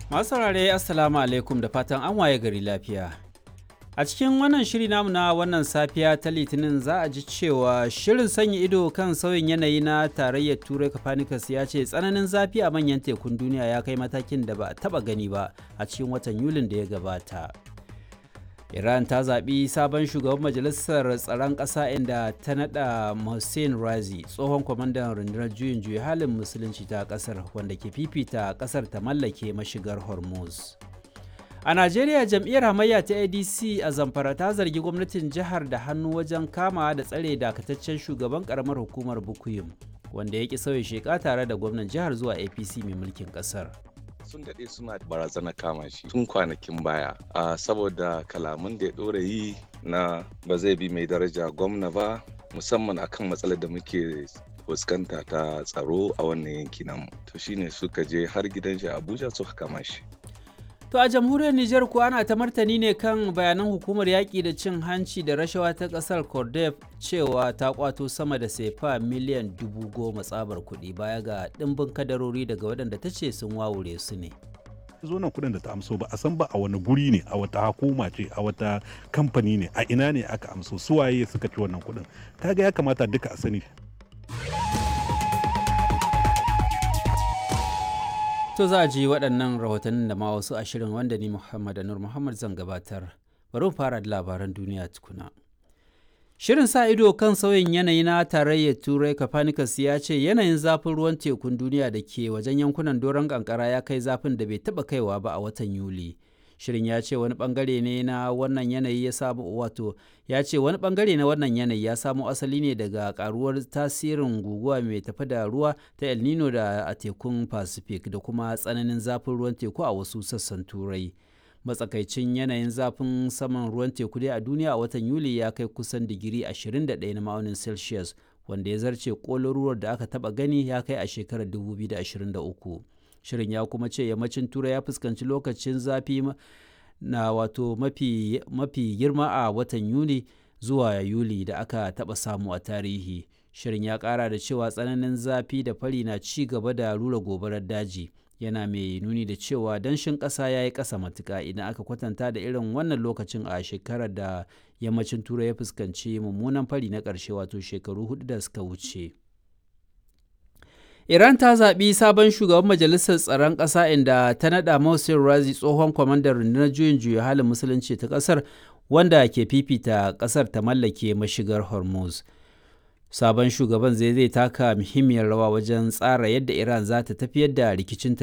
Masu saurare Assalamu alaikum da fatan an waye gari lafiya. A cikin wannan shiri namu na wannan safiya ta Litinin za a ji cewa shirin sanya ido kan sauyin yanayi na tarayyar Turai Copernicus ya ce tsananin zafi a manyan tekun duniya ya kai matakin da ba a taba gani ba a cikin watan Yulin da ya gabata. Iran ta zaɓi sabon shugaban majalisar tsaron ƙasa inda ta naɗa Mohsen Razi tsohon kwamandan rundunar juyin juya halin musulunci ta ƙasar wanda ke fifita ƙasar ta mallake mashigar Hormuz. A Najeriya jam'iyyar hamayya ta ADC a Zamfara ta zargi gwamnatin jihar da hannu wajen kama da tsare dakataccen shugaban karamar hukumar Bukuyum wanda ya ki sauya sheka tare da gwamnan jihar zuwa APC mai mulkin ƙasar. sun daɗe suna barazana kama shi tun kwanakin baya a saboda kalaman da ya ɗora yi na ba zai bi mai daraja gwamna ba musamman akan matsalar da muke fuskanta ta tsaro a wannan yanki namu to shine suka je har gidan shi abuja suka kama shi To a jamhuriyar Nijar kuwa ana ta martani ne kan bayanan hukumar yaƙi da cin hanci da rashawa ta ƙasar Cordef cewa ta kwato sama da sefa miliyan dubu goma tsabar kuɗi baya ga ɗimbin kadarori daga waɗanda ta ce sun wawure su ne. zo nan kudin da ta amso ba a san ba a wani guri ne a wata hukuma ce a wata kamfani ne a ina ne aka amso suwaye suka ci wannan kudin kaga ya kamata duka a sani To za a ji waɗannan rahotannin da ma wasu ashirin wanda ni Muhammad Anur Muhammad zan gabatar. Bari mu fara da labaran duniya tukuna. Shirin sa ido kan sauyin yanayi na tarayyar Turai Copernicus ya ce yanayin zafin ruwan tekun duniya da ke wajen yankunan doron kankara ya kai zafin da bai taɓa kaiwa ba a watan Yuli. Shirin ya ce wani bangare ne na wannan yanayi ya samu wato ya ce wani bangare na wannan yanayi ya samo asali ne daga karuwar tasirin guguwa mai tafi da ruwa ta El Nino da a tekun Pacific da kuma tsananin zafin ruwan teku a wasu sassan Turai. Matsakaicin yanayin zafin saman ruwan teku dai a duniya a watan Yuli ya kai kusan digiri 21 na ma'aunin Celsius wanda ya zarce kololuwar da aka taba gani ya kai a shekarar 2023. shirin ya kuma ce yammacin turai ya fuskanci lokacin zafi na wato mafi, mafi girma a watan yuni zuwa yuli da aka taɓa samu a tarihi shirin ya ƙara da cewa tsananin zafi da fari na ci gaba da rura gobarar daji yana mai nuni da cewa danshin ƙasa ya yi ƙasa matuƙa idan aka kwatanta da irin wannan lokacin a shekarar da yammacin turai ya fuskanci mummunan fari na ƙarshe wato shekaru hudu da suka wuce. Iran ta zaɓi sabon shugaban majalisar tsaron ƙasa inda ta naɗa Mohsen Razi tsohon kwamandan rundunar juyin juya halin musulunci ta ƙasar wanda ke fifita ƙasar ta mallake mashigar Hormuz. Sabon shugaban zai zai taka muhimmiyar rawa wajen tsara yadda Iran za ta tafiyar da rikicinta